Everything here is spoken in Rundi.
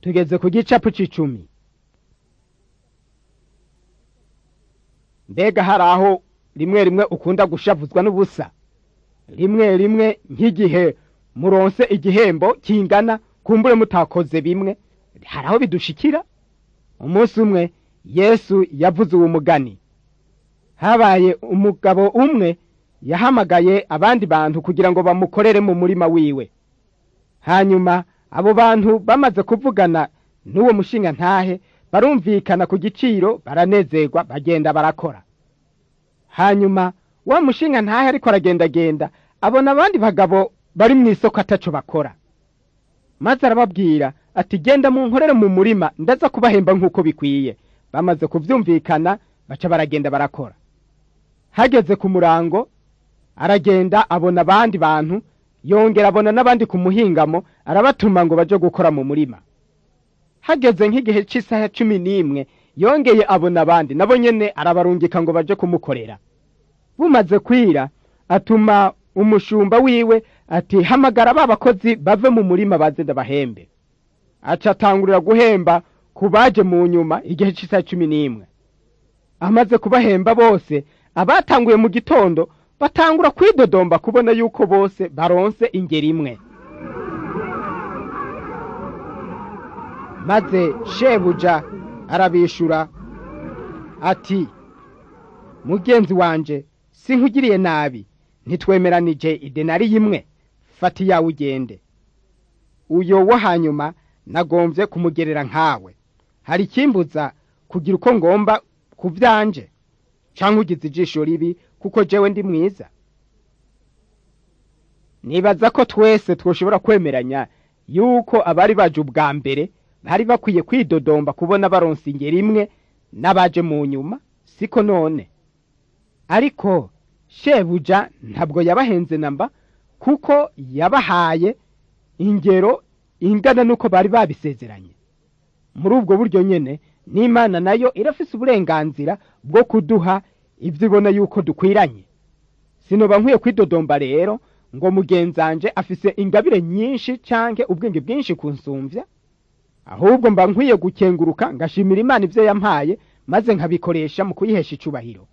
tugeze ku gicapu c'icumi mbega hari aho rimwe rimwe ukunda gushavuzwa n'ubusa rimwe rimwe nk'igihe muronse igihembo kingana kumbure mutakoze bimwe hari aho bidushikira umunsi umwe yesu yavuze uwo mugani habaye umugabo umwe yahamagaye abandi bantu kugira ngo bamukorere mu murima wiwe hanyuma abo bantu bamaze kuvugana n'uwo mushinga ntahe barumvikana ku giciro baranezerwa bagenda barakora hanyuma wa mushinga ntahe ariko aragendagenda abona abandi bagabo bari mu isoko ataco bakora maze arababwira ati genda mu nkorere mu murima ndaza kubahemba nk'uko bikwiye bamaze kuvyumvikana baca baragenda barakora hageze ku murango aragenda abona abandi bantu yongera abona n'abandi ku muhingamo arabatuma ngo baje gukora mu murima hageze nk'igihe cy'isaha cumi n'imwe yongeye abona abandi nabo nyene arabarungika ngo baje kumukorera bumaze kwira atuma umushumba wiwe ati hamagara ba bakozi bave mu murima baze ndabahembe aca atangurira guhemba ku baje mu nyuma igihe cy'isaha cumi n'imwe amaze kubahemba bose abatanguye mu gitondo batangura kwidodomba kubona yuko bose baronse ingeri imwe maze shebuja arabishura ati mugenzi wanje sinkugiriye nabi ntitwemeranije idenari imwe fata iyawe ugende uyo wo hanyuma nagombye kumugerera nkawe hari ikimbuza kugira uko ngomba ku byanje cyangwa ugize ijisho ribi kuko jewe ndi mwiza nibaza ko twese twoshobora kwemeranya yuko abari baje ubwa mbere bari bakwiye kwidodomba kubona baronse ingeri imwe n'abaje mu nyuma siko none ariko shebuja ntabwo yabahenze namba kuko yabahaye ingero ingana n'uko bari babisezeranye muri ubwo buryo nyene n'imana nayo irafise uburenganzira bwo kuduha ibyo ibona yuko dukwiranye sinoba nkwiye kwidodomba rero ngo mugenzanje afise ingabire nyinshi canke ubwenge bwinshi kunsumvya ahubwo mba nkwiye gukenguruka ngashimira imana ivyo yampaye maze nkabikoresha mu kuyihesha icubahiro